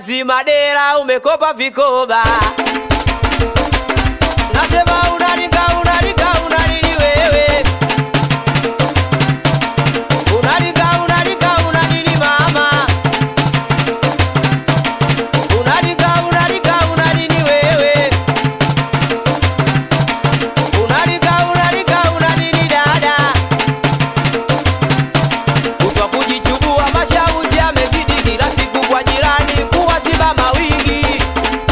jazi madera umekopa vikoba nasema unalinga unalinga unalini wewe unalinga unalinga unalini mama unalinga unalinga unalini wewe unalinga unalinga unalini dada kutwa kujichubua mashauzi yamezidi kila siku kwa jirani kuwaziba mawigi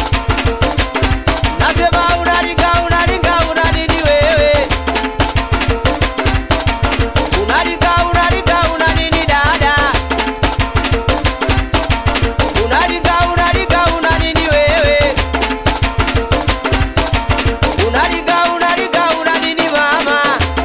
nasema unalinga unalinga unanini wewe unalinga unalinga unanini dada unalinga unalinga unanini wewe unalinga unalinga unanini mama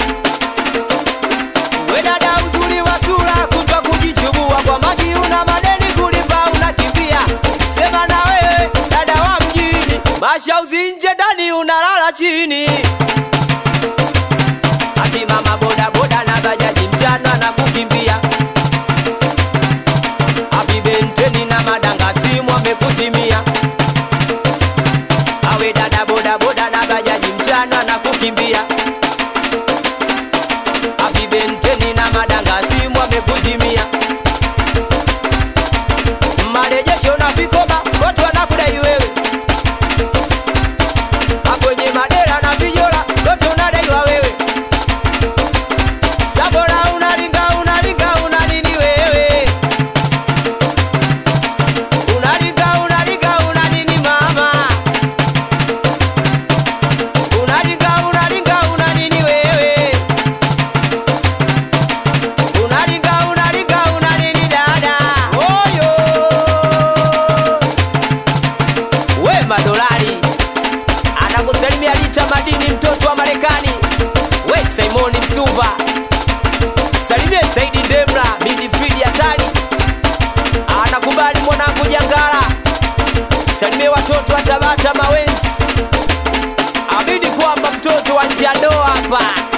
we dada uzuri wa sura kutwa kujichubua kwa maji una madeni kulipa unakimbia sema na wewe dada wa mjini mashauzi nje ndani unalala chini ati mama boda boda na bajaji mchana na kukimbia api benteni na madanga simu amekuzimia awe dada boda boda na bajaji mchana na kukimbia api benteni na madanga simu amekuzimia marejesho na vikoba wote wanakudai wewe akwenye madera na vijola wote unadaiwa wewe sabora unalinga unalinga unanini wewe unalinga unalinga unanini mama unalinga unalinga unanini wewe unalinga unalinga unanini dada oyo we madolari anakusalimia lita madini mtoto wa marekani we simoni msuva salimie saidi ndemla midifidi hatari anakubali mwanangu jangala salimie watoto wa tabata mawenzi amini kwamba mtoto wa njiandoa hapa